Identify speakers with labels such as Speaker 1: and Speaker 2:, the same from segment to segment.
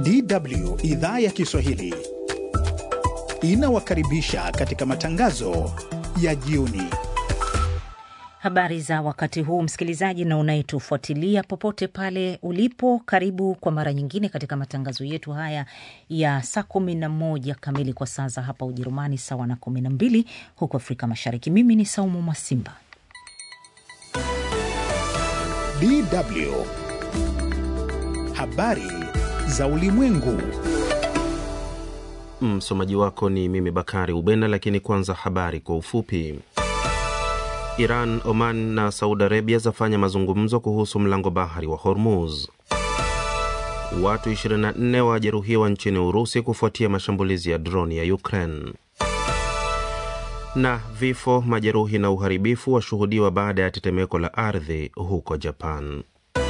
Speaker 1: DW idhaa ya Kiswahili inawakaribisha katika matangazo ya jioni.
Speaker 2: Habari za wakati huu, msikilizaji na unayetufuatilia popote pale ulipo, karibu kwa mara nyingine katika matangazo yetu haya ya saa kumi na moja kamili kwa saa za hapa Ujerumani, sawa na kumi na mbili huko Afrika Mashariki. Mimi ni Saumu Mwasimba.
Speaker 1: DW habari za ulimwengu.
Speaker 3: Msomaji wako ni mimi Bakari Ubena, lakini kwanza habari kwa ufupi. Iran, Oman na Saudi Arabia zafanya mazungumzo kuhusu mlango bahari wa Hormuz. Watu 24 wajeruhiwa nchini Urusi kufuatia mashambulizi ya droni ya Ukraine. Na vifo, majeruhi na uharibifu washuhudiwa baada ya tetemeko la ardhi huko Japan.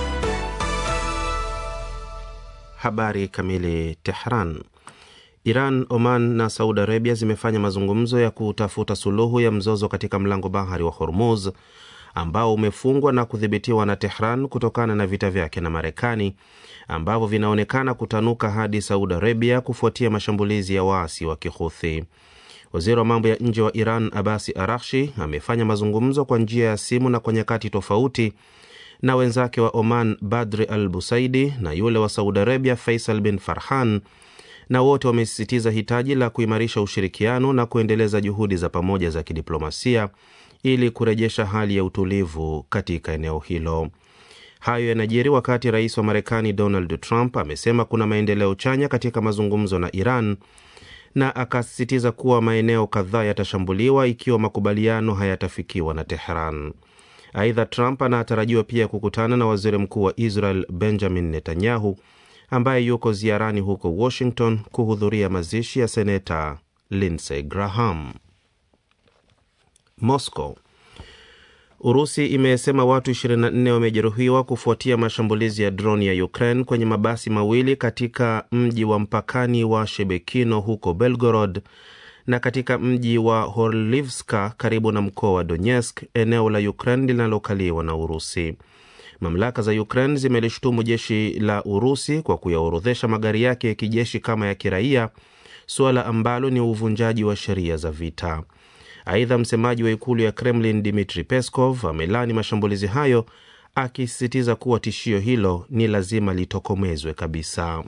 Speaker 3: Habari kamili. Tehran. Iran, Oman na Saudi Arabia zimefanya mazungumzo ya kutafuta suluhu ya mzozo katika mlango bahari wa Hormuz ambao umefungwa na kudhibitiwa na Tehran kutokana na vita vyake na Marekani ambavyo vinaonekana kutanuka hadi Saudi Arabia kufuatia mashambulizi ya waasi wa Kihuthi. Waziri wa mambo ya nje wa Iran Abasi Arakshi amefanya mazungumzo kwa njia ya simu na kwa nyakati tofauti na wenzake wa Oman Badri Al Busaidi na yule wa Saudi Arabia Faisal bin Farhan na wote wamesisitiza hitaji la kuimarisha ushirikiano na kuendeleza juhudi za pamoja za kidiplomasia ili kurejesha hali ya utulivu katika eneo hilo. Hayo yanajiri wakati rais wa Marekani Donald Trump amesema kuna maendeleo chanya katika mazungumzo na Iran na akasisitiza kuwa maeneo kadhaa yatashambuliwa ikiwa makubaliano hayatafikiwa na Teheran. Aidha, Trump anatarajiwa pia kukutana na waziri mkuu wa Israel Benjamin Netanyahu ambaye yuko ziarani huko Washington kuhudhuria mazishi ya seneta Lindsey Graham. Moscow. Urusi imesema watu 24 wamejeruhiwa kufuatia mashambulizi ya droni ya Ukraine kwenye mabasi mawili katika mji wa mpakani wa Shebekino huko Belgorod na katika mji wa Horlivska karibu na mkoa wa Donetsk, eneo la Ukraine linalokaliwa na Urusi. Mamlaka za Ukraine zimelishutumu jeshi la Urusi kwa kuyaorodhesha magari yake ya kijeshi kama ya kiraia, suala ambalo ni uvunjaji wa sheria za vita. Aidha, msemaji wa ikulu ya Kremlin Dmitri Peskov amelani mashambulizi hayo, akisisitiza kuwa tishio hilo ni lazima litokomezwe kabisa.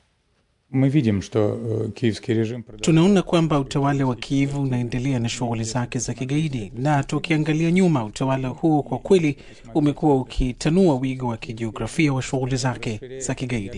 Speaker 4: Tunaona kwamba utawala wa Kiev unaendelea na shughuli zake za kigaidi, na tukiangalia nyuma, utawala huo kwa kweli umekuwa ukitanua wigo wa kijiografia wa shughuli zake za kigaidi.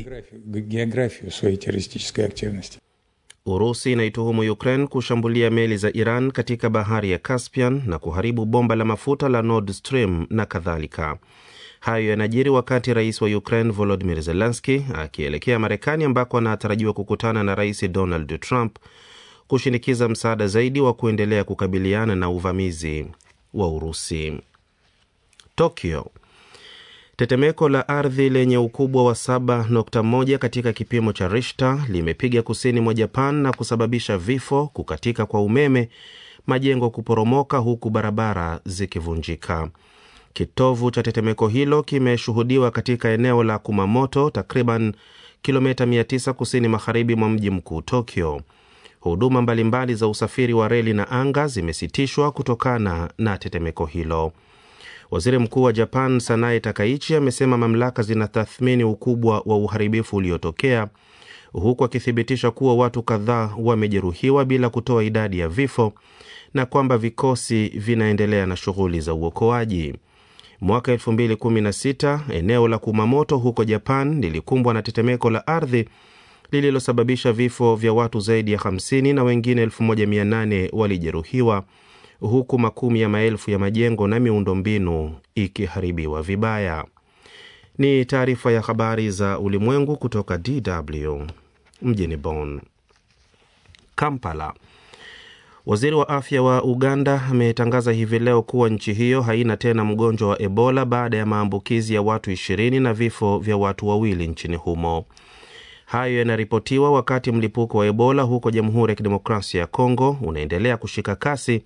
Speaker 3: Urusi inaituhumu Ukraine kushambulia meli za Iran katika bahari ya Caspian na kuharibu bomba la mafuta la Nord Stream na kadhalika. Hayo yanajiri wakati rais wa Ukraine Volodimir Zelenski akielekea Marekani ambako anatarajiwa kukutana na rais Donald Trump kushinikiza msaada zaidi wa kuendelea kukabiliana na uvamizi wa Urusi. Tokyo. Tetemeko la ardhi lenye ukubwa wa 7.1 katika kipimo cha Richter limepiga kusini mwa Japan na kusababisha vifo, kukatika kwa umeme, majengo kuporomoka, huku barabara zikivunjika. Kitovu cha tetemeko hilo kimeshuhudiwa katika eneo la Kumamoto, takriban kilomita 900 kusini magharibi mwa mji mkuu Tokyo. Huduma mbalimbali za usafiri wa reli na anga zimesitishwa kutokana na tetemeko hilo. Waziri mkuu wa Japan Sanae Takaichi amesema mamlaka zinatathmini ukubwa wa uharibifu uliotokea, huku akithibitisha kuwa watu kadhaa wamejeruhiwa bila kutoa idadi ya vifo na kwamba vikosi vinaendelea na shughuli za uokoaji. Mwaka 2016 eneo la Kumamoto huko Japan lilikumbwa na tetemeko la ardhi lililosababisha vifo vya watu zaidi ya 50 na wengine 1800 walijeruhiwa huku makumi ya maelfu ya majengo na miundombinu ikiharibiwa vibaya. Ni taarifa ya habari za ulimwengu kutoka DW mjini Bonn. Kampala. Waziri wa afya wa Uganda ametangaza hivi leo kuwa nchi hiyo haina tena mgonjwa wa Ebola baada ya maambukizi ya watu ishirini na vifo vya watu wawili nchini humo. Hayo yanaripotiwa wakati mlipuko wa Ebola huko Jamhuri ya Kidemokrasia ya Kongo unaendelea kushika kasi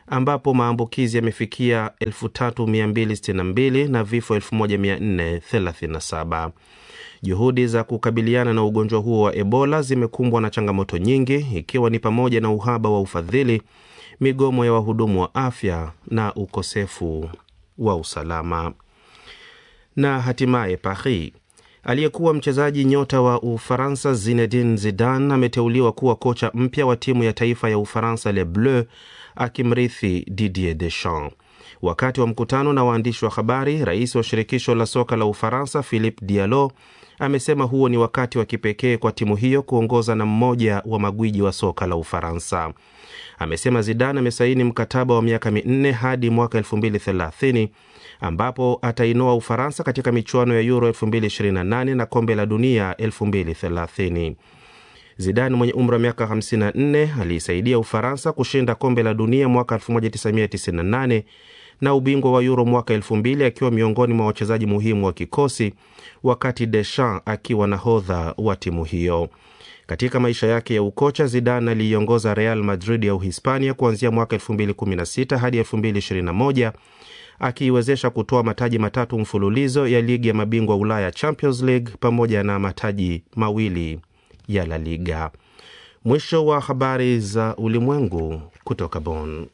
Speaker 3: ambapo maambukizi yamefikia 3262 na vifo 1437. Juhudi za kukabiliana na ugonjwa huo wa Ebola zimekumbwa na changamoto nyingi, ikiwa ni pamoja na uhaba wa ufadhili, migomo ya wahudumu wa afya na ukosefu wa usalama. Na hatimaye Paris, aliyekuwa mchezaji nyota wa Ufaransa Zinedine Zidane ameteuliwa kuwa kocha mpya wa timu ya taifa ya Ufaransa Les Bleus, akimrithi Didier Deschamps. Wakati wa mkutano na waandishi wa habari, rais wa shirikisho la soka la Ufaransa Philippe Diallo amesema huo ni wakati wa kipekee kwa timu hiyo kuongoza na mmoja wa magwiji wa soka la Ufaransa. Amesema Zidane amesaini mkataba wa miaka minne hadi mwaka 2030 ambapo atainoa Ufaransa katika michuano ya Euro 2028 na kombe la dunia 2030. Zidane mwenye umri wa miaka 54 aliisaidia Ufaransa kushinda kombe la dunia mwaka 1998 na ubingwa wa Euro mwaka 2000 akiwa miongoni mwa wachezaji muhimu wa kikosi, wakati Deschamps akiwa nahodha wa timu hiyo. Katika maisha yake ya ukocha, Zidane aliiongoza Real Madrid ya Uhispania kuanzia mwaka 2016 hadi 2021 akiiwezesha kutoa mataji matatu mfululizo ya ligi ya mabingwa Ulaya Champions League pamoja na mataji mawili ya La Liga. Mwisho wa habari za ulimwengu kutoka Bonn.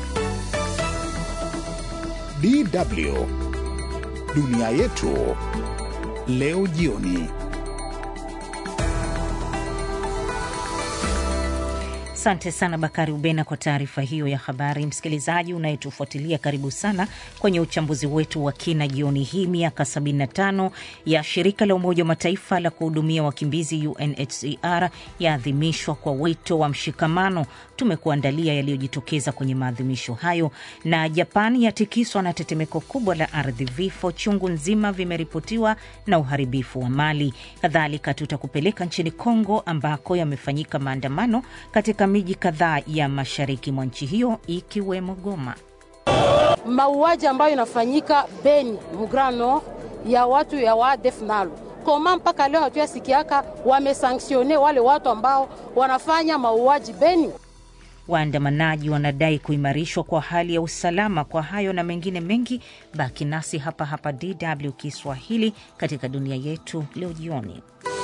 Speaker 1: DW dunia yetu leo jioni.
Speaker 2: Asante sana Bakari Ubena kwa taarifa hiyo ya habari. Msikilizaji unayetufuatilia, karibu sana kwenye uchambuzi wetu wa kina jioni hii. Miaka 75 ya shirika la Umoja wa Mataifa la kuhudumia wakimbizi UNHCR yaadhimishwa kwa wito wa mshikamano. Tumekuandalia yaliyojitokeza kwenye maadhimisho hayo. Na Japan yatikiswa na tetemeko kubwa la ardhi, vifo chungu nzima vimeripotiwa na uharibifu wa mali. Kadhalika tutakupeleka nchini Kongo ambako yamefanyika maandamano katika miji kadhaa ya mashariki mwa nchi hiyo ikiwemo Goma.
Speaker 5: Mauaji ambayo inafanyika Beni Mugrano ya watu ya waadef nalo koma mpaka leo hatuyasikiaka wamesanktione wale watu ambao wanafanya mauaji Beni.
Speaker 2: Waandamanaji wanadai kuimarishwa kwa hali ya usalama. Kwa hayo na mengine mengi, baki nasi hapa hapa DW Kiswahili katika dunia yetu leo jioni.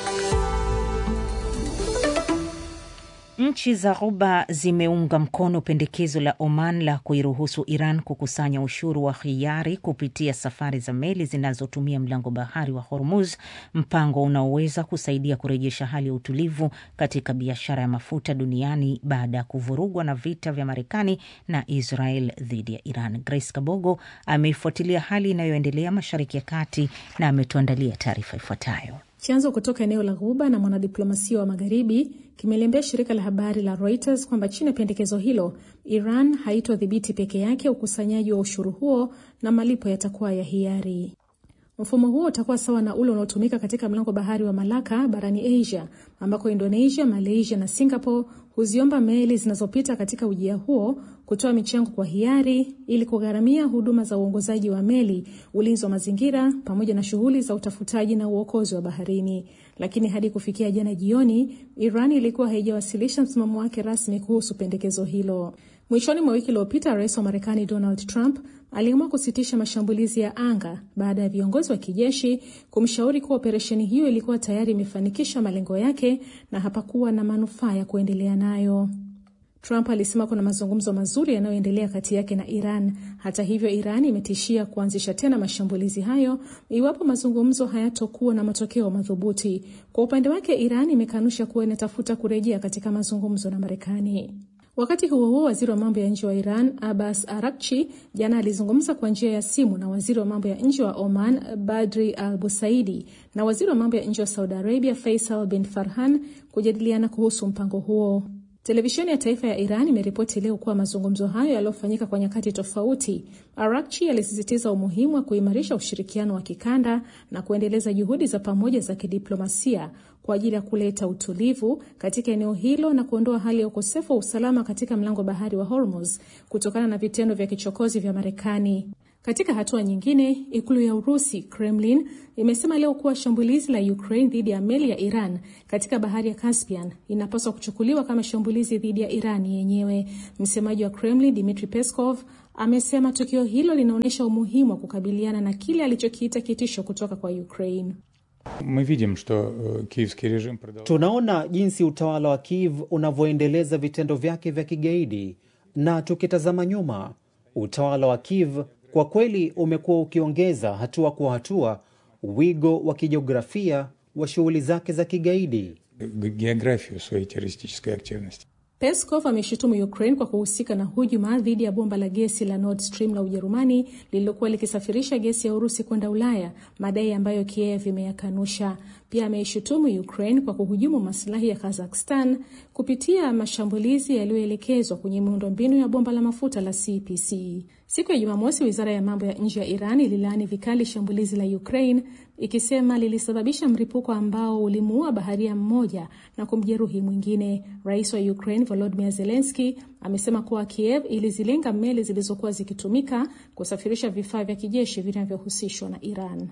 Speaker 2: Nchi za Ghuba zimeunga mkono pendekezo la Oman la kuiruhusu Iran kukusanya ushuru wa hiari kupitia safari za meli zinazotumia mlango bahari wa Hormuz, mpango unaoweza kusaidia kurejesha hali ya utulivu katika biashara ya mafuta duniani baada ya kuvurugwa na vita vya Marekani na Israel dhidi ya Iran. Grace Kabogo ameifuatilia hali inayoendelea Mashariki ya Kati na ametuandalia taarifa ifuatayo.
Speaker 6: Chanzo kutoka eneo la Ghuba na mwanadiplomasia wa Magharibi kimeliambia shirika la habari la Reuters kwamba chini ya pendekezo hilo, Iran haitodhibiti peke yake ukusanyaji wa ushuru huo na malipo yatakuwa ya hiari. Mfumo huo utakuwa sawa na ule unaotumika katika mlango bahari wa Malaka barani Asia, ambako Indonesia, Malaysia na Singapore huziomba meli zinazopita katika ujia huo kutoa michango kwa hiari ili kugharamia huduma za uongozaji wa meli, ulinzi wa mazingira, pamoja na shughuli za utafutaji na uokozi wa baharini. Lakini hadi kufikia jana jioni, Iran ilikuwa haijawasilisha msimamo wake rasmi kuhusu pendekezo hilo. Mwishoni mwa wiki iliyopita, rais wa Marekani Donald Trump aliamua kusitisha mashambulizi ya anga baada ya viongozi wa kijeshi kumshauri kuwa operesheni hiyo ilikuwa tayari imefanikisha malengo yake na hapakuwa na manufaa ya kuendelea nayo. Trump alisema kuna mazungumzo mazuri yanayoendelea kati yake na Iran. Hata hivyo, Iran imetishia kuanzisha tena mashambulizi hayo iwapo mazungumzo hayatokuwa na matokeo madhubuti. Kwa upande wake, Iran imekanusha kuwa inatafuta kurejea katika mazungumzo na Marekani. Wakati huo huo, waziri wa mambo ya nje wa Iran Abbas Arakchi jana alizungumza kwa njia ya simu na waziri wa mambo ya nje wa Oman Badri Al Busaidi na waziri wa mambo ya nje wa Saudi Arabia Faisal bin Farhan kujadiliana kuhusu mpango huo. Televisheni ya taifa ya Iran imeripoti leo kuwa mazungumzo hayo yaliyofanyika kwa nyakati tofauti. Arakchi alisisitiza umuhimu wa kuimarisha ushirikiano wa kikanda na kuendeleza juhudi za pamoja za kidiplomasia kwa ajili ya kuleta utulivu katika eneo hilo na kuondoa hali ya ukosefu wa usalama katika mlango bahari wa Hormuz kutokana na vitendo vya kichokozi vya Marekani. Katika hatua nyingine, ikulu ya Urusi, Kremlin, imesema leo kuwa shambulizi la Ukraine dhidi ya meli ya Iran katika bahari ya Caspian inapaswa kuchukuliwa kama shambulizi dhidi ya Iran yenyewe. Msemaji wa Kremlin, Dmitry Peskov, amesema tukio hilo linaonyesha umuhimu wa kukabiliana na kile alichokiita kitisho kutoka kwa Ukraine.
Speaker 7: Tunaona jinsi utawala wa Kiev unavyoendeleza vitendo vyake vya kigaidi, na tukitazama nyuma, utawala wa Kiev kwa kweli umekuwa ukiongeza hatua kwa hatua wigo wa kijiografia wa shughuli zake za kigaidi.
Speaker 6: Peskov ameshutumu Ukraine kwa kuhusika na hujuma dhidi ya bomba la gesi la Nord Stream la Ujerumani lililokuwa likisafirisha gesi ya Urusi kwenda Ulaya, madai ambayo Kiev imeyakanusha. Pia ameishutumu Ukraine kwa kuhujumu masilahi ya Kazakhstan kupitia mashambulizi yaliyoelekezwa kwenye miundombinu ya bomba la mafuta la CPC. Siku ya Jumamosi, wizara ya mambo ya nje ya Iran ililaani vikali shambulizi la Ukraine ikisema lilisababisha mlipuko ambao ulimuua baharia mmoja na kumjeruhi mwingine. Rais wa Ukraine Volodymyr Zelensky amesema kuwa Kiev ilizilenga meli zilizokuwa zikitumika kusafirisha vifaa vya kijeshi vinavyohusishwa na Iran.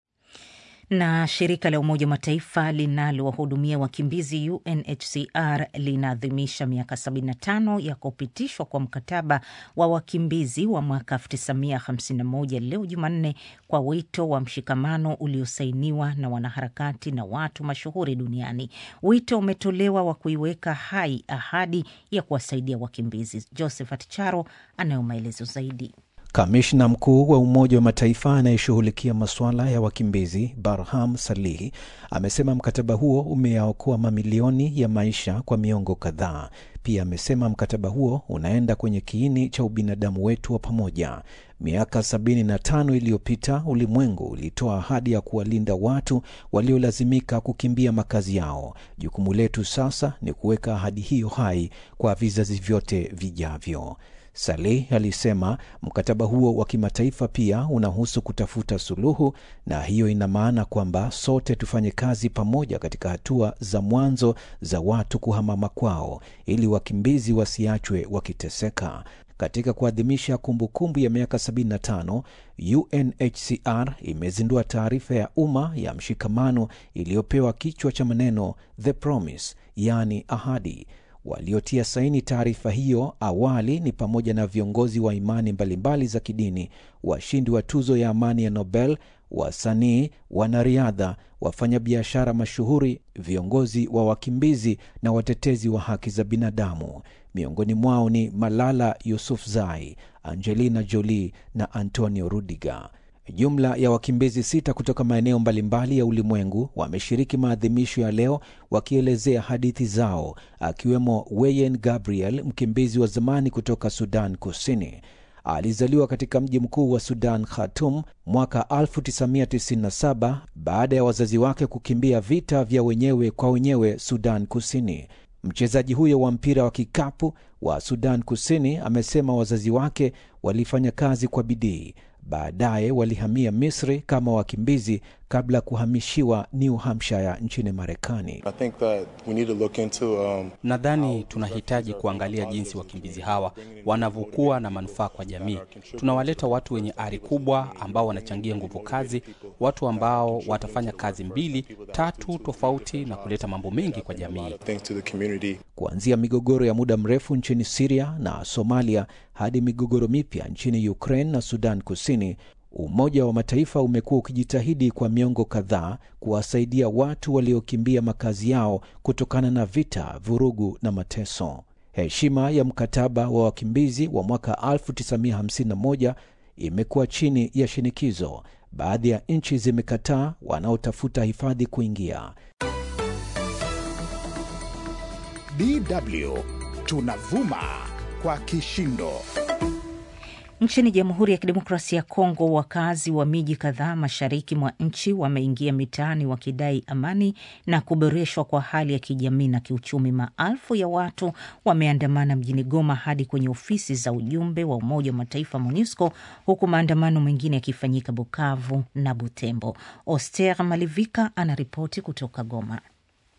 Speaker 2: Na shirika la Umoja wa Mataifa linalowahudumia wakimbizi UNHCR linaadhimisha miaka 75 ya kupitishwa kwa mkataba wa wakimbizi wa mwaka 1951 leo Jumanne, kwa wito wa mshikamano uliosainiwa na wanaharakati na watu mashuhuri duniani. Wito umetolewa wa kuiweka hai ahadi ya kuwasaidia wakimbizi. Josephat Charo anayo maelezo zaidi.
Speaker 8: Kamishna mkuu wa Umoja wa Mataifa anayeshughulikia masuala ya wakimbizi Barham Salih amesema mkataba huo umeyaokoa mamilioni ya maisha kwa miongo kadhaa. Pia amesema mkataba huo unaenda kwenye kiini cha ubinadamu wetu wa pamoja. Miaka 75 iliyopita ulimwengu ulitoa ahadi ya kuwalinda watu waliolazimika kukimbia makazi yao. Jukumu letu sasa ni kuweka ahadi hiyo hai kwa vizazi vyote vijavyo. Saleh alisema mkataba huo wa kimataifa pia unahusu kutafuta suluhu, na hiyo ina maana kwamba sote tufanye kazi pamoja katika hatua za mwanzo za watu kuhama makwao, ili wakimbizi wasiachwe wakiteseka. Katika kuadhimisha kumbukumbu ya miaka 75 UNHCR imezindua taarifa ya umma ya mshikamano iliyopewa kichwa cha maneno The Promise, yaani ahadi. Waliotia saini taarifa hiyo awali ni pamoja na viongozi wa imani mbalimbali za kidini, washindi wa tuzo ya amani ya Nobel, wasanii, wanariadha, wafanyabiashara mashuhuri, viongozi wa wakimbizi na watetezi wa haki za binadamu. Miongoni mwao ni Malala Yousafzai, Angelina Jolie na Antonio Rudiger. Jumla ya wakimbizi sita kutoka maeneo mbalimbali ya ulimwengu wameshiriki maadhimisho ya leo wakielezea hadithi zao, akiwemo Weyen Gabriel, mkimbizi wa zamani kutoka Sudan Kusini. Alizaliwa katika mji mkuu wa Sudan, Khartoum, mwaka 1997 baada ya wazazi wake kukimbia vita vya wenyewe kwa wenyewe Sudan Kusini. Mchezaji huyo wa mpira wa kikapu wa Sudan Kusini amesema wazazi wake walifanya kazi kwa bidii. Baadaye walihamia Misri kama wakimbizi kabla ya kuhamishiwa New Hampshire nchini Marekani.
Speaker 9: Um, nadhani tunahitaji kuangalia jinsi wakimbizi hawa wanavyokuwa na manufaa kwa jamii. Tunawaleta watu wenye ari kubwa ambao wanachangia nguvu kazi, watu ambao watafanya kazi mbili tatu tofauti na kuleta mambo mengi kwa jamii.
Speaker 8: Kuanzia migogoro ya muda mrefu nchini Siria na Somalia hadi migogoro mipya nchini Ukraine na Sudan Kusini, Umoja wa Mataifa umekuwa ukijitahidi kwa miongo kadhaa kuwasaidia watu waliokimbia makazi yao kutokana na vita, vurugu na mateso. Heshima ya mkataba wa wakimbizi wa mwaka 1951 imekuwa chini ya shinikizo. Baadhi ya nchi zimekataa wanaotafuta hifadhi kuingia.
Speaker 1: DW tunavuma kwa kishindo.
Speaker 2: Nchini Jamhuri ya Kidemokrasia ya Kongo, wakazi wa miji kadhaa mashariki mwa nchi wameingia mitaani wakidai amani na kuboreshwa kwa hali ya kijamii na kiuchumi. Maelfu ya watu wameandamana mjini Goma hadi kwenye ofisi za ujumbe wa Umoja wa Mataifa MONUSCO, huku maandamano mengine yakifanyika Bukavu na Butembo. Oster Malivika anaripoti kutoka Goma.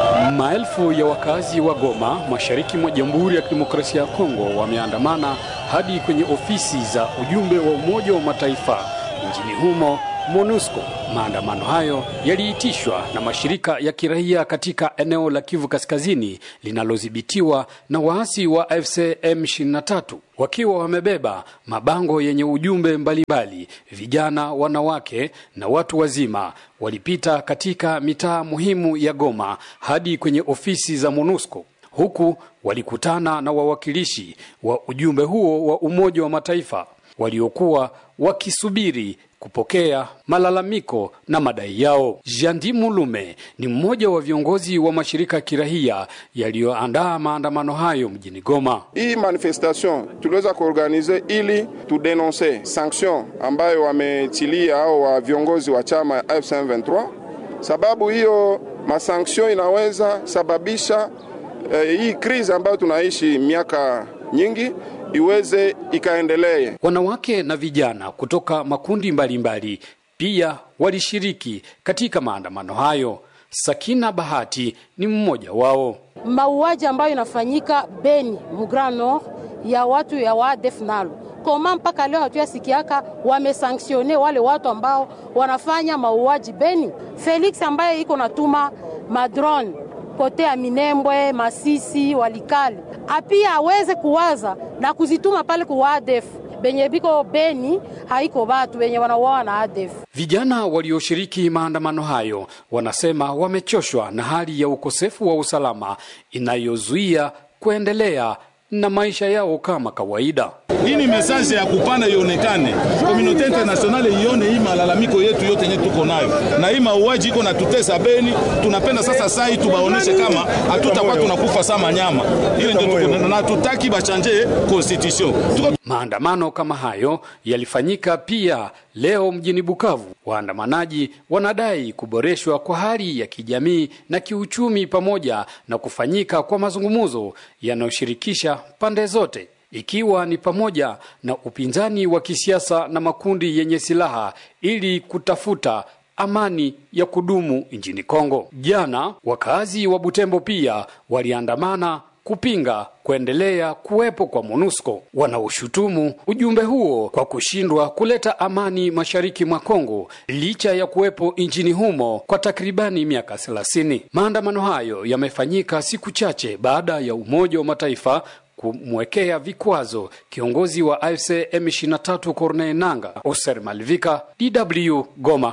Speaker 10: Maelfu ya wakazi wa Goma, mashariki mwa Jamhuri ya Kidemokrasia ya Kongo, wameandamana hadi kwenye ofisi za ujumbe wa Umoja wa Mataifa nchini humo MONUSCO. Maandamano hayo yaliitishwa na mashirika ya kiraia katika eneo la Kivu Kaskazini linalodhibitiwa na waasi wa AFC M23 wakiwa wamebeba mabango yenye ujumbe mbalimbali. Vijana, wanawake na watu wazima walipita katika mitaa muhimu ya Goma hadi kwenye ofisi za MONUSCO huku walikutana na wawakilishi wa ujumbe huo wa Umoja wa Mataifa waliokuwa wakisubiri kupokea malalamiko na madai yao. Jandi Mulume ni mmoja wa viongozi wa mashirika ya kirahia yaliyoandaa maandamano hayo mjini Goma.
Speaker 11: Hii manifestation tuliweza kuorganize ili tudenonse sanction ambayo wametilia au wa viongozi wa chama F23, sababu hiyo masanction inaweza sababisha eh, hii krizi ambayo tunaishi miaka nyingi iweze ikaendelee.
Speaker 10: Wanawake na vijana kutoka makundi mbalimbali mbali pia walishiriki katika maandamano hayo. Sakina Bahati ni mmoja wao.
Speaker 5: Mauaji ambayo inafanyika Beni Mugrano ya watu ya waadef nalo koma mpaka leo hatuyasikiaka wamesanktione wale watu ambao wanafanya mauaji Beni. Felix ambaye iko natuma madrone kote ya Minembwe, Masisi, Walikale apia aweze kuwaza na kuzituma pale ku ADF benye biko Beni, haiko batu benye wanauawa na ADF.
Speaker 10: Vijana walioshiriki maandamano hayo wanasema wamechoshwa na hali ya ukosefu wa usalama inayozuia kuendelea na maisha yao kama kawaida.
Speaker 12: Hii ni mesaje ya kupana ionekane, komunote internationale ione hii malalamiko yetu yote yenye tuko nayo, na hii mauaji iko na tutesa Beni. Tunapenda sasa sai tubaoneshe kama hatutakuwa tunakufa sama nyama ile, ndio tuko na tutaki bachanje constitution tuko...
Speaker 10: Maandamano kama hayo yalifanyika pia leo mjini Bukavu. Waandamanaji wanadai kuboreshwa kwa hali ya kijamii na kiuchumi pamoja na kufanyika kwa mazungumzo yanayoshirikisha pande zote ikiwa ni pamoja na upinzani wa kisiasa na makundi yenye silaha ili kutafuta amani ya kudumu nchini Kongo. Jana wakazi wa Butembo pia waliandamana kupinga kuendelea kuwepo kwa MONUSCO. Wanaoshutumu ujumbe huo kwa kushindwa kuleta amani mashariki mwa Kongo licha ya kuwepo nchini humo kwa takribani miaka 30. Maandamano hayo yamefanyika siku chache baada ya Umoja wa Mataifa kumwekea vikwazo kiongozi wa AFC M23 Corneille Nanga. Oser Malvika, DW Goma.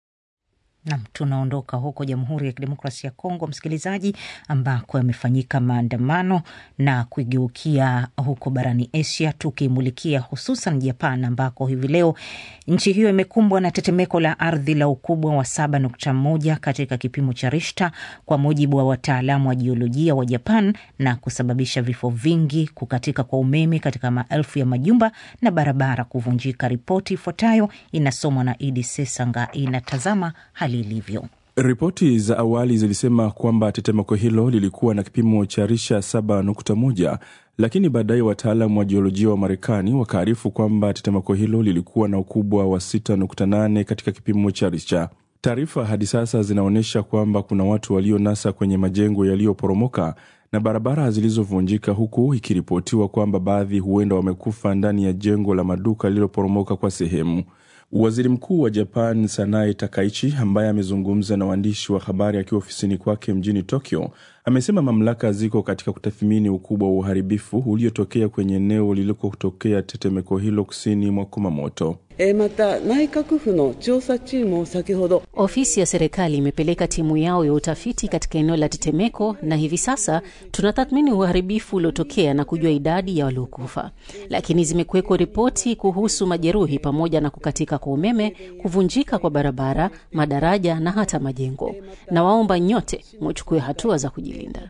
Speaker 2: Nam, tunaondoka huko Jamhuri ya Kidemokrasia ya Kongo, msikilizaji, ambako yamefanyika maandamano na kuigeukia huko barani Asia, tukimulikia hususan Japan, ambako hivi leo nchi hiyo imekumbwa na tetemeko la ardhi la ukubwa wa 7.1 katika kipimo cha Richter, kwa mujibu wa wataalamu wa jiolojia wa Japan, na kusababisha vifo vingi, kukatika kwa umeme katika maelfu ya majumba na barabara kuvunjika. Ripoti ifuatayo inasomwa na Idi Sesanga, inatazama hali ilivyo.
Speaker 13: Ripoti za awali zilisema kwamba tetemeko hilo lilikuwa na kipimo cha risha 7.1 lakini baadaye wataalam wa jiolojia wa Marekani wakaarifu kwamba tetemeko hilo lilikuwa na ukubwa wa 6.8 katika kipimo cha Richter. Taarifa hadi sasa zinaonyesha kwamba kuna watu walionasa kwenye majengo yaliyoporomoka na barabara zilizovunjika, huku ikiripotiwa kwamba baadhi huenda wamekufa ndani ya jengo la maduka lililoporomoka kwa sehemu. Waziri Mkuu wa Japan Sanae Takaichi, ambaye amezungumza na waandishi wa habari akiwa ofisini kwake mjini Tokyo, amesema mamlaka ziko katika kutathmini ukubwa wa uharibifu uliotokea kwenye eneo lilikotokea tetemeko hilo kusini mwa Kumamoto.
Speaker 14: Ofisi ya serikali imepeleka timu yao ya utafiti katika eneo la tetemeko, na hivi sasa tunatathmini uharibifu uliotokea na kujua idadi ya waliokufa, lakini zimekuwekwa ripoti kuhusu majeruhi pamoja na kukatika kwa umeme, kuvunjika kwa barabara, madaraja na hata majengo. Na waomba nyote muchukue hatua za kujilinda.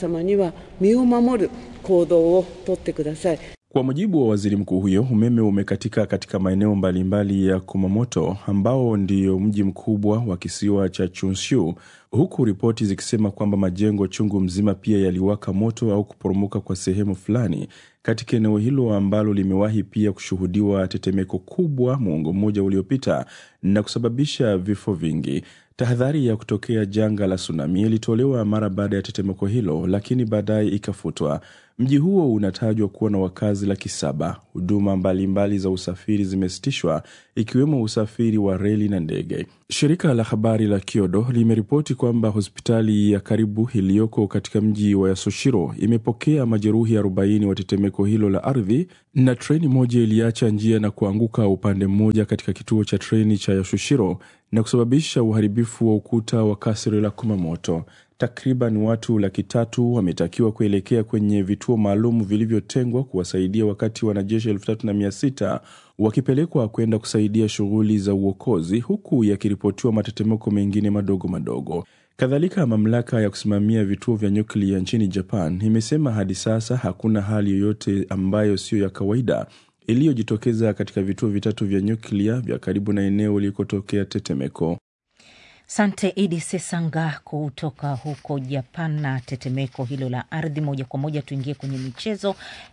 Speaker 13: Kwa mujibu wa waziri mkuu huyo, umeme umekatika katika maeneo mbalimbali ya Kumamoto ambao ndio mji mkubwa wa kisiwa cha Chunshu, huku ripoti zikisema kwamba majengo chungu mzima pia yaliwaka moto au kuporomoka kwa sehemu fulani katika eneo hilo ambalo limewahi pia kushuhudiwa tetemeko kubwa muongo mmoja uliopita na kusababisha vifo vingi. Tahadhari ya kutokea janga la tsunami ilitolewa mara baada ya tetemeko hilo, lakini baadaye ikafutwa. Mji huo unatajwa kuwa na wakazi laki saba. Huduma mbalimbali za usafiri zimesitishwa ikiwemo usafiri wa reli na ndege. Shirika la habari la Kyodo limeripoti kwamba hospitali ya karibu iliyoko katika mji wa Yasushiro imepokea majeruhi 40 wa tetemeko hilo la ardhi, na treni moja iliacha njia na kuanguka upande mmoja katika kituo cha treni cha Yasushiro na kusababisha uharibifu wa ukuta wa kasri la Kumamoto. Takriban watu laki tatu wametakiwa kuelekea kwenye vituo maalum vilivyotengwa kuwasaidia, wakati wanajeshi elfu tatu na mia sita wakipelekwa kwenda kusaidia shughuli za uokozi, huku yakiripotiwa matetemeko mengine madogo madogo. Kadhalika, mamlaka ya kusimamia vituo vya nyuklia nchini Japan imesema hadi sasa hakuna hali yoyote ambayo siyo ya kawaida iliyojitokeza katika vituo vitatu vya nyuklia vya karibu na eneo lilikotokea tetemeko.
Speaker 2: Sante Idi Sesanga kutoka huko Japan na tetemeko hilo la ardhi. Moja kwa moja tuingie kwenye michezo,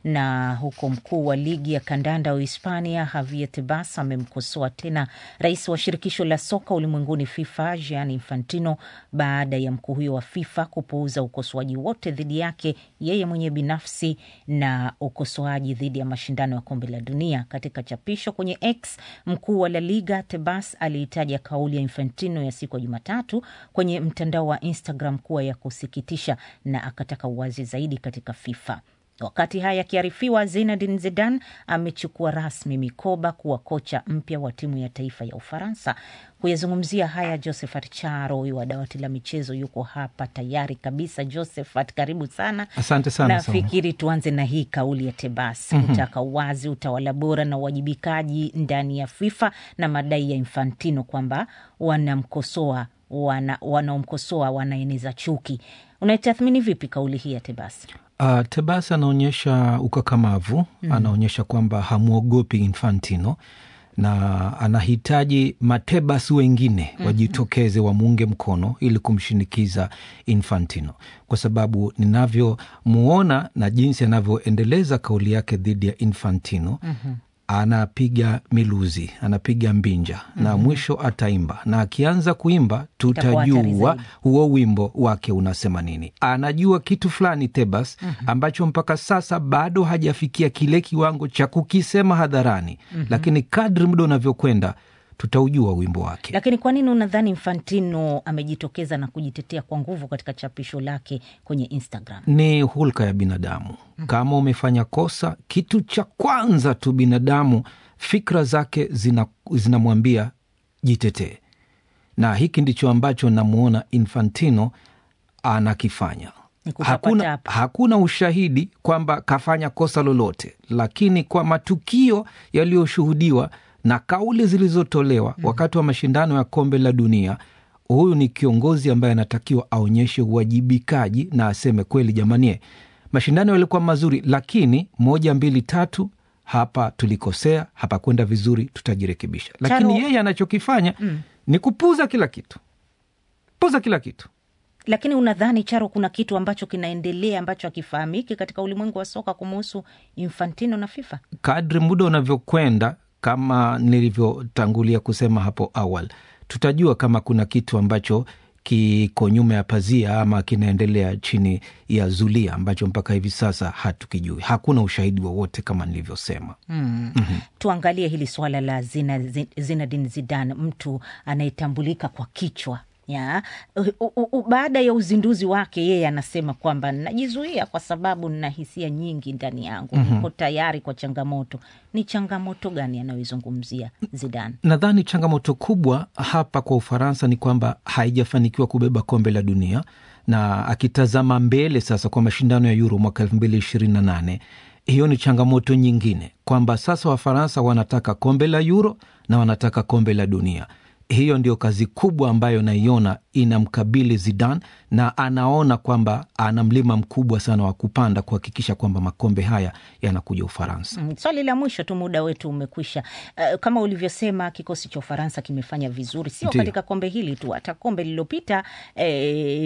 Speaker 2: na huko mkuu wa ligi ya kandanda wa Hispania Javier Tebas amemkosoa tena rais wa shirikisho la soka ulimwenguni FIFA Gianni Infantino baada ya mkuu huyo wa FIFA kupuuza ukosoaji wote dhidi yake yeye mwenyewe binafsi na ukosoaji dhidi ya mashindano ya kombe la dunia. Katika chapisho kwenye X, mkuu wa La Liga Tebas aliitaja kauli ya Infantino ya siku Jumatatu kwenye mtandao wa Instagram kuwa ya kusikitisha na akataka uwazi zaidi katika FIFA. Wakati haya akiarifiwa, Zinedine Zidane amechukua rasmi mikoba kuwa kocha mpya wa timu ya taifa ya Ufaransa. Kuyazungumzia haya, Josephat Charo huyu wa dawati la michezo yuko hapa tayari kabisa. Josephat, karibu sana.
Speaker 8: Asante sana.
Speaker 2: Nafikiri tuanze na hii kauli ya Tebas
Speaker 8: Mhm.
Speaker 2: kutaka uwazi, utawala bora na uwajibikaji ndani ya FIFA na madai ya Infantino kwamba wanamkosoa wana, wanaomkosoa wanaeneza chuki. Unaitathmini vipi kauli hii ya Tebas?
Speaker 8: Uh, Tebas anaonyesha ukakamavu
Speaker 2: Mhm.
Speaker 8: anaonyesha kwamba hamwogopi Infantino na anahitaji matebas wengine
Speaker 2: Mhm.
Speaker 8: wajitokeze wamuunge mkono ili kumshinikiza Infantino, kwa sababu ninavyomuona na jinsi anavyoendeleza kauli yake dhidi ya Infantino
Speaker 2: Mhm.
Speaker 8: anapiga miluzi, anapiga mbinja na
Speaker 2: Mhm.
Speaker 8: mwisho ataimba, na akianza kuimba
Speaker 2: Itakuwa hatari
Speaker 8: tutajua
Speaker 2: zaidi.
Speaker 8: huo wimbo wake unasema nini. Anajua kitu fulani Tebas
Speaker 2: Mhm.
Speaker 8: ambacho mpaka sasa bado hajafikia kile kiwango cha kukisema hadharani,
Speaker 2: Mhm.
Speaker 8: lakini kadri muda unavyokwenda tutaujua wimbo wake.
Speaker 2: Lakini kwa nini unadhani Infantino amejitokeza na kujitetea kwa nguvu katika chapisho lake kwenye Instagram?
Speaker 8: Ni hulka ya binadamu. Kama umefanya kosa, kitu cha kwanza tu binadamu fikra zake zina- zinamwambia jitetee, na hiki ndicho ambacho namwona Infantino anakifanya.
Speaker 2: Ni kutapata
Speaker 8: Hakuna,
Speaker 2: hapa.
Speaker 8: hakuna ushahidi kwamba kafanya kosa lolote, lakini kwa matukio yaliyoshuhudiwa na kauli zilizotolewa wakati wa mashindano ya kombe la dunia, huyu ni kiongozi ambaye anatakiwa aonyeshe uwajibikaji na aseme kweli, jamanie, mashindano yalikuwa mazuri, lakini moja, mbili, tatu, hapa tulikosea, hapa kwenda vizuri, tutajirekebisha. Lakini
Speaker 2: Charo-
Speaker 8: yeye anachokifanya
Speaker 2: Mm.
Speaker 8: ni kupuza kila kitu, puza kila kitu.
Speaker 2: Lakini unadhani Charo, kuna kitu ambacho kinaendelea ambacho hakifahamiki katika ulimwengu wa soka kumuhusu Infantino na FIFA?
Speaker 8: kadri muda unavyokwenda, kama nilivyotangulia kusema hapo awali, tutajua kama kuna kitu ambacho kiko nyuma ya pazia ama kinaendelea chini ya zulia ambacho mpaka hivi sasa hatukijui. Hakuna ushahidi wowote kama nilivyosema.
Speaker 2: Mm. Tuangalie hili swala la Zina- Zi- Zinedine Zidane, mtu anayetambulika kwa kichwa ya u, u, u, baada ya uzinduzi wake yeye anasema kwamba najizuia kwa sababu nina hisia nyingi ndani yangu,
Speaker 8: Mhm.
Speaker 2: niko tayari kwa changamoto. Ni changamoto gani anayoizungumzia Zidane?
Speaker 8: Nadhani changamoto kubwa hapa kwa Ufaransa ni kwamba haijafanikiwa kubeba kombe la dunia, na akitazama mbele sasa kwa mashindano ya Euro mwaka elfu mbili ishirini na nane hiyo ni changamoto nyingine, kwamba sasa Wafaransa wanataka kombe la Euro na wanataka kombe la dunia. Hiyo ndio kazi kubwa ambayo naiona inamkabili Zidane, na anaona kwamba ana mlima mkubwa sana wa kupanda kuhakikisha kwamba makombe haya yanakuja Ufaransa.
Speaker 2: Mm, Swali la mwisho tu, muda wetu umekwisha. Uh, kama ulivyosema, kikosi cha Ufaransa kimefanya vizuri, sio
Speaker 8: Ndiyo.
Speaker 2: katika kombe hili tu, hata kombe lililopita eh,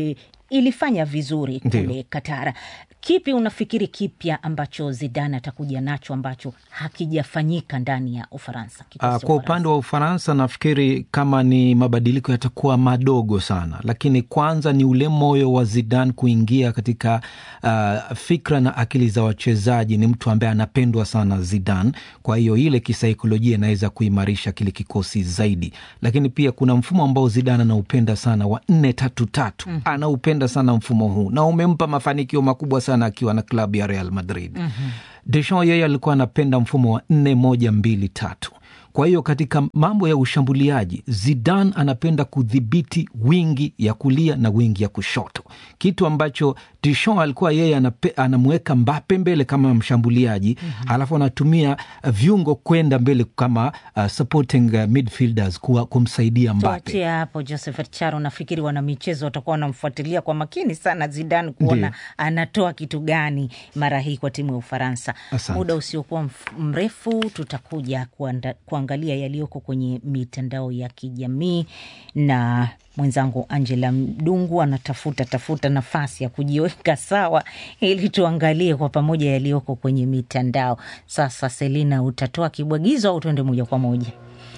Speaker 2: ilifanya vizuri
Speaker 8: Ndiyo.
Speaker 2: kule Katara. Kipi unafikiri kipya ambacho Zidane atakuja nacho ambacho hakijafanyika ndani ya Ufaransa? kikosi
Speaker 8: Uh,
Speaker 2: cha
Speaker 8: kwa upande wa Ufaransa nafikiri kama ni mabadiliko yatakuwa madogo sana, lakini kwanza ni ule moyo wa Zidane kuingia katika uh, fikra na akili za wachezaji. Ni mtu ambaye anapendwa sana Zidane, kwa hiyo ile kisaikolojia inaweza kuimarisha kile kikosi zaidi, lakini pia kuna mfumo ambao Zidane anaupenda sana wa nne tatu tatu.
Speaker 15: Mhm.
Speaker 8: Anaupenda sana mfumo huu na umempa mafanikio makubwa sana akiwa na klabu ya Real Madrid. Deschamps yeye alikuwa anapenda mfumo wa nne moja mbili tatu. Kwa hiyo katika mambo ya ushambuliaji Zidane anapenda kudhibiti wingi ya kulia na wingi ya kushoto, kitu ambacho Deschamps alikuwa yeye anape, anamweka Mbappe mbele kama mshambuliaji mm-hmm. alafu anatumia uh, viungo kwenda mbele kama uh, supporting uh, midfielders kuwa, kumsaidia Mbappe.
Speaker 2: Tuachie hapo Josephat Charo. Nafikiri wana michezo watakuwa wanamfuatilia kwa makini sana Zidane kuona
Speaker 8: Ndiyo.
Speaker 2: anatoa kitu gani mara hii kwa timu ya Ufaransa.
Speaker 8: Asante.
Speaker 2: Muda usiokuwa mf- mrefu tutakuja kuanda, kuangalia yaliyoko kwenye mitandao ya kijamii na mwenzangu Angela Mdungu anatafuta tafuta nafasi ya kujiweka sawa ili tuangalie kwa pamoja yaliyoko kwenye mitandao. Sasa Selina, utatoa kibwagizo au tuende moja kwa moja?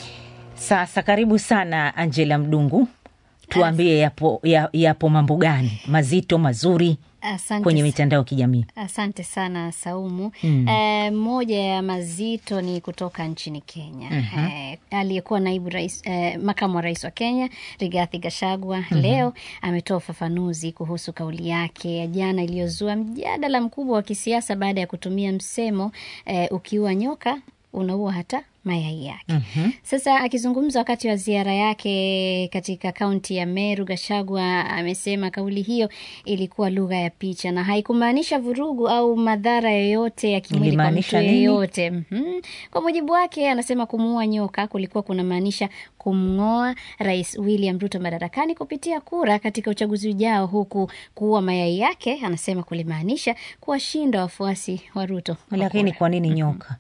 Speaker 2: Sasa karibu sana Angela Mdungu, tuambie yapo, ya- yapo mambo gani mazito mazuri
Speaker 15: Asante
Speaker 2: kwenye
Speaker 15: sa-
Speaker 2: mitandao ya kijamii?
Speaker 15: Asante sana Saumu.
Speaker 2: Mm.
Speaker 15: Eh, moja ya mazito ni kutoka nchini Kenya.
Speaker 2: Mhm.
Speaker 15: Eh, aliyekuwa naibu rais, eh, makamu wa rais wa Kenya Rigathi Gachagua
Speaker 2: Mhm.
Speaker 15: leo ametoa ufafanuzi kuhusu kauli yake ya jana iliyozua mjadala mkubwa wa kisiasa baada ya kutumia msemo eh, ukiua nyoka unaua hata mayai yake. Sasa akizungumza wakati wa ziara yake katika kaunti ya Meru, Gachagua amesema kauli hiyo ilikuwa lugha ya picha na haikumaanisha vurugu au madhara yoyote ya kimwili kwa mtu
Speaker 2: Ilimaanisha nini?
Speaker 15: yeyote. Mhm. Kwa mujibu wake, anasema kumuua nyoka kulikuwa kunamaanisha kumng'oa Rais William Ruto madarakani kupitia kura katika uchaguzi ujao, huku kuua mayai yake anasema kulimaanisha kuwashinda wafuasi wa Ruto. kwa
Speaker 2: Lakini kwa nini nyoka?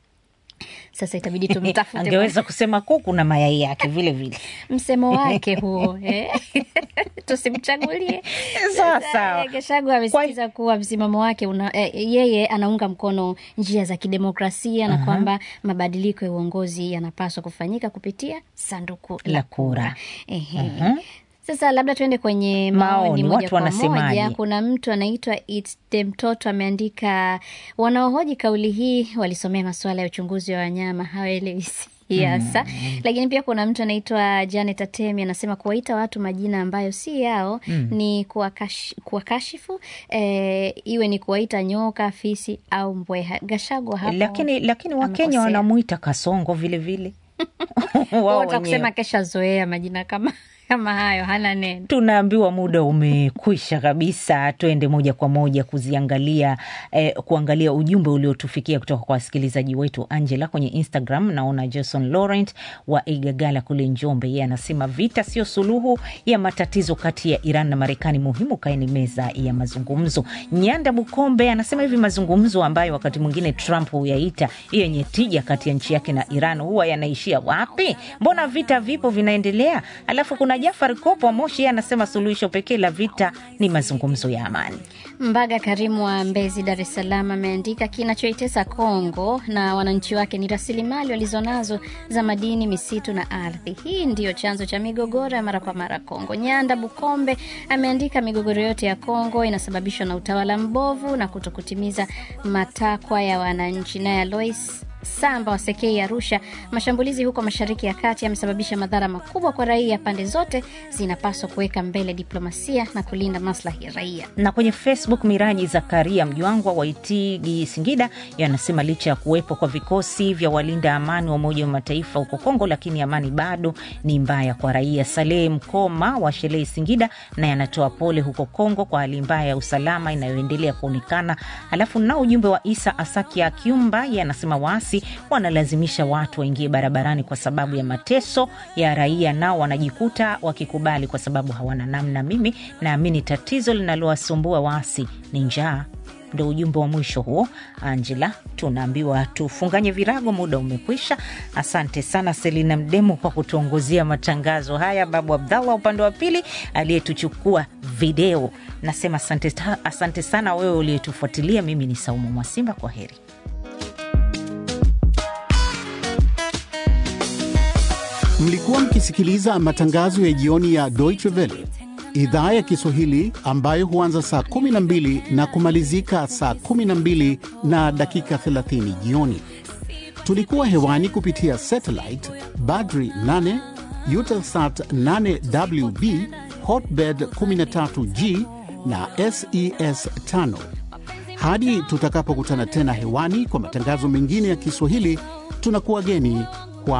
Speaker 15: Sasa itabidi tumtafute
Speaker 2: Angeweza kusema kuku na mayai yake vile vile.
Speaker 15: msemo wake huo eh? tusimchagulie
Speaker 2: Sawa,
Speaker 15: Sasa,
Speaker 2: sawa.
Speaker 15: eh, Gachagua amesisitiza kuwa msimamo wake una, eh, yeye anaunga mkono njia za kidemokrasia na
Speaker 2: Aha.
Speaker 15: kwamba mabadiliko ya uongozi yanapaswa kufanyika kupitia sanduku la
Speaker 2: La
Speaker 15: kura.
Speaker 2: kura.
Speaker 15: Ehe.
Speaker 2: Mhm.
Speaker 15: Sasa labda tuende kwenye maoni,
Speaker 2: Maoni,
Speaker 15: moja
Speaker 2: watu
Speaker 15: kwa
Speaker 2: wanasemaje?
Speaker 15: moja. Kuna mtu anaitwa Itde Mtoto ameandika, wanaohoji kauli hii walisomea masuala ya uchunguzi wa wanyama, hawaelewi siasa. Lakini pia kuna mtu anaitwa Janet Atemi anasema kuwaita watu majina ambayo si yao
Speaker 2: Mm.
Speaker 15: ni kuwakash- kuwakashifu, eh, iwe ni kuwaita nyoka, fisi au mbweha. Gachagua hapo
Speaker 2: Lakini lakini Wakenya
Speaker 15: amekosea.
Speaker 2: wanamwita kasongo vile vile Wao
Speaker 15: Wata
Speaker 2: wenyewe.
Speaker 15: kusema kesha zoea majina kama kama hayo, hana neno.
Speaker 2: Tunaambiwa muda umekwisha kabisa, twende moja kwa moja kuziangalia eh, kuangalia ujumbe uliotufikia kutoka kwa wasikilizaji wetu. Angela kwenye Instagram, naona Jason Laurent wa Igagala kule Njombe, yeye anasema vita sio suluhu ya matatizo kati ya Iran na Marekani, muhimu kaeni meza ya mazungumzo. Nyanda Bukombe anasema hivi mazungumzo ambayo wakati mwingine Trump huyaita yenye tija kati ya nchi yake na Iran huwa yanaishia wapi? Mbona vita vipo vinaendelea? Alafu kuna Jafar Kopo wa Moshi, yeye anasema suluhisho pekee la vita ni mazungumzo ya amani.
Speaker 15: Mbaga Karimu wa Mbezi, Dar es Salaam ameandika kinachoitesa Kongo na wananchi wake ni rasilimali walizonazo za madini, misitu na ardhi. Hii ndiyo chanzo cha migogoro ya mara kwa mara Kongo. Nyanda Bukombe ameandika migogoro yote ya Kongo inasababishwa na utawala mbovu na kutokutimiza matakwa ya wananchi. Naye Alois Samba wa Sekei Arusha, mashambulizi huko Mashariki ya Kati yamesababisha madhara makubwa kwa raia. Pande zote zinapaswa kuweka mbele diplomasia na kulinda maslahi ya raia.
Speaker 2: na kwenye Facebook Miraji Zakaria Mjwangwa wa Itigi Singida yanasema licha ya kuwepo kwa vikosi vya walinda amani wa Umoja wa Mataifa huko Kongo, lakini amani bado ni mbaya kwa raia. Saleh Mkoma wa Shelei Singida naye anatoa pole huko Kongo kwa hali mbaya ya usalama inayoendelea kuonekana. Alafu nao ujumbe wa Isa Asaki Akiumba ye anasema waasi wanalazimisha watu waingie barabarani kwa sababu ya mateso ya raia, nao wanajikuta wakikubali kwa sababu hawana namna. Mimi naamini tatizo linalowasumbua waasi ni njaa. Ndo ujumbe wa mwisho huo, Angela. Tunaambiwa tufunganye virago, muda umekwisha. Asante sana Selina Mdemo kwa kutuongozea matangazo haya, Babu Abdallah upande wa pili aliyetuchukua video. Nasema asante, asante sana wewe uliyetufuatilia. Mimi ni Saumu Mwasimba, kwa heri.
Speaker 1: Mlikuwa mkisikiliza matangazo ya jioni ya Deutsche Welle idhaa ya Kiswahili ambayo huanza saa 12 na kumalizika saa 12 na dakika 30 jioni. Tulikuwa hewani kupitia satellite Badri 8, Eutelsat 8WB, Hotbird 13G na SES 5. Hadi tutakapokutana tena hewani kwa matangazo mengine ya Kiswahili, tunakuwa geni